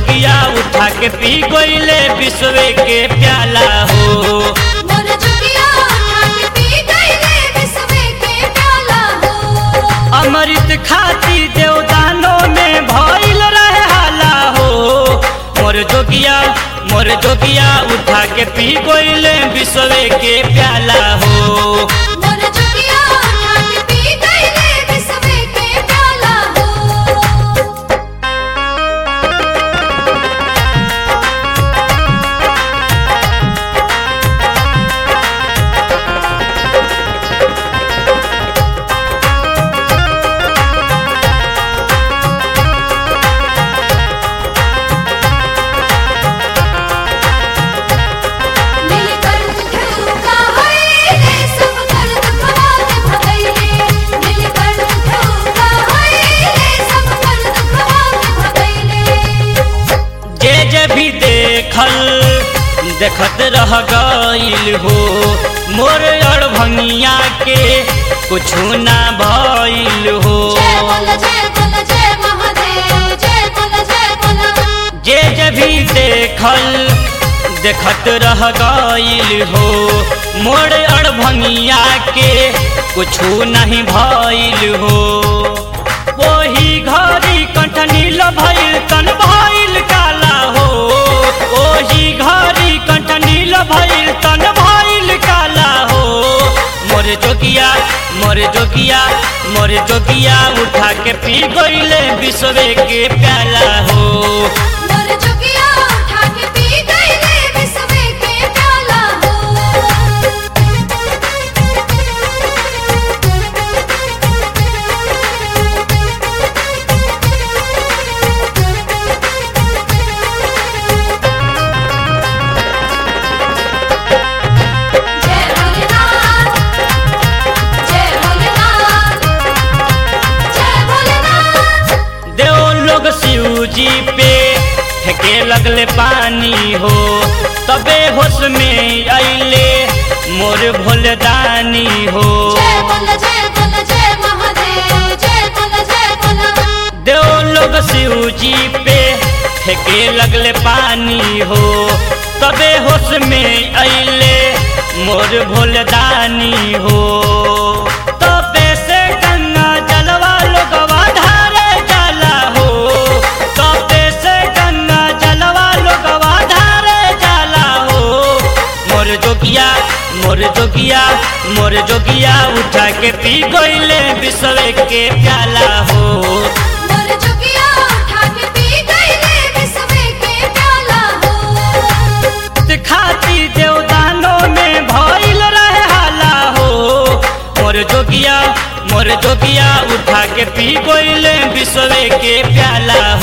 जोगिया उठा के पी गईले विश्वे के प्याला हो मोर जोगिया उठा के पी गईले विश्वे के प्याला हो अमृत खाती देवदानों में भइल रहे हाला हो मोर जोगिया मोर जोगिया उठा के पी गईले विश्वे के प्याला हो मोर जोगिया उठा के पी गईले विश्वे के प्याला हो नीलकंठ ठुका है रे सब दर्द खवाल भगैले नीलकंठ ठुका है रे सब दर्द खवाल भगैले जे जे भी देखल देखत रह गईल हो मोर और भंगिया के कुछ ना भइल हो जय बोल जय बोल जय महादेव जय बोल जय बोल जे जे भी देखल देखत रह गईल हो मोर और भंगिया के कुछ नहीं भइल हो वही घड़ी कंठ नील भइल तन भइल काला हो ओही घड़ी कंठ नील भइल तन भइल काला हो मोर जोगिया मोर जोगिया मोर जोगिया उठा के पी गईले विश्वे के प्याला हो मोर जोगिया उठा के पी गईले विश्वे के प्याला जय भोलेनाथ जय भोलेनाथ जय भोलेनाथ देव लोग शिव जी पे फेंके लगले पानी हो तबे होश में अइले मोर भोलदानी हो जय बोल जय बोल जय महादेव जय बोल जय बोल देव लोग शिव जी पे फेंके लगले पानी हो तबे होश में अइले मोर भोलदानी हो तबे से गंगा जलवा लोगवा धारे जाला हो तबे से गंगा जलवा लोगवा धारे जाला हो मोर जोगिया मोर जोगिया मोर जोगिया उठा के पी गईले विश्व के प्याला हो मोर जोगिया उठा के पी गईले विश्वे के प्याला हो खाती देवदानों में भइल रहे हाला हो मोर जोगिया मोर जोगिया उठा के पी गईले विश्व के प्याला